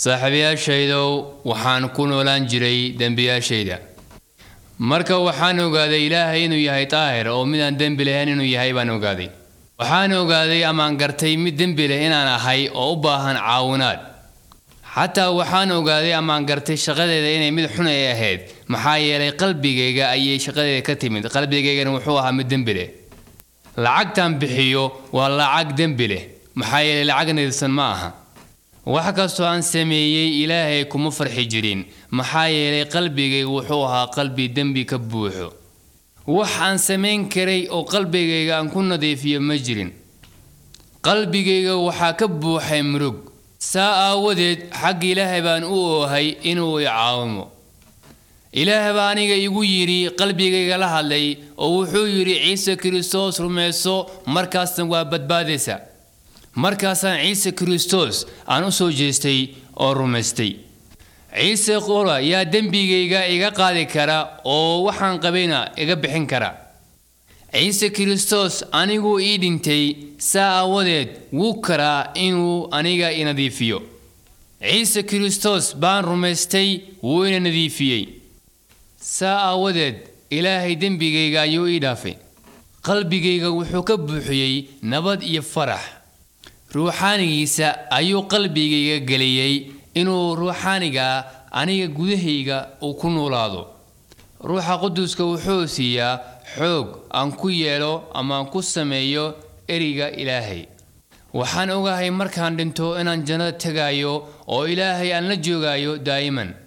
saaxiibayaashaydow waxaan ku noolaan jiray dembiyaashayda marka waxaan ogaaday ilaahay inuu yahay daahir oo midaan dembi lahayn inuu yahay baan ogaaday waxaan ogaaday amaan gartay mid dembi leh inaan ahay oo u baahan caawinaad xataa waxaan ogaaday amaan gartay shaqadeeda inay mid xun ay ahayd maxaa yeelay qalbigayga ayay shaqadeeda ka timid qalbigaygana wuxuu ahaa mid dembi leh lacagtan bixiyo waa lacag dembi leh maxaa yeelay lacag nadiifsan ma aha wax kastoo aan sameeyey ilaahay kuma farxi jirin maxaa yeelay qalbigayga wuxuu ahaa qalbi dembi ka buuxo wax aan samayn karay oo qalbigayga aan ku nadiifiyo ma jirin qalbigayga waxaa ka buuxay murug saa aawadeed xagga ilaahay baan u oohay inuu i caawimo ilaah baa aniga igu yidhi qalbigayga la hadlay oo wuxuu yidhi ciise kristos rumayso markaasna waa badbaadaysa markaasaan ciise kristos aan u soo jeestay oo rumaystay ciise qura yaa dembigayga iga qaadi kara oo waxaan qabayna iga bixin kara ciise kristos aniguu ii dhintay saa aawadeed wuu karaa inuu aniga i nadiifiyo ciise kristos baan rumaystay wuu ina nadiifiyey saa aawadeed ilaahay dembigayga ayuu ii dhaafay qalbigayga wuxuu ka buuxiyey nabad iyo farax ruuxaanigiisa ayuu qalbigayga geliyey inuu ruuxaaniga aniga gudahayga uu ku noolaado ruuxa quduska wuxuu siiyaa xoog aan ku yeelo ama aan ku sameeyo eriga ilaahay waxaan ogahay markaan dhinto inaan jannada tegaayo oo ilaahay aan la joogayo daa'iman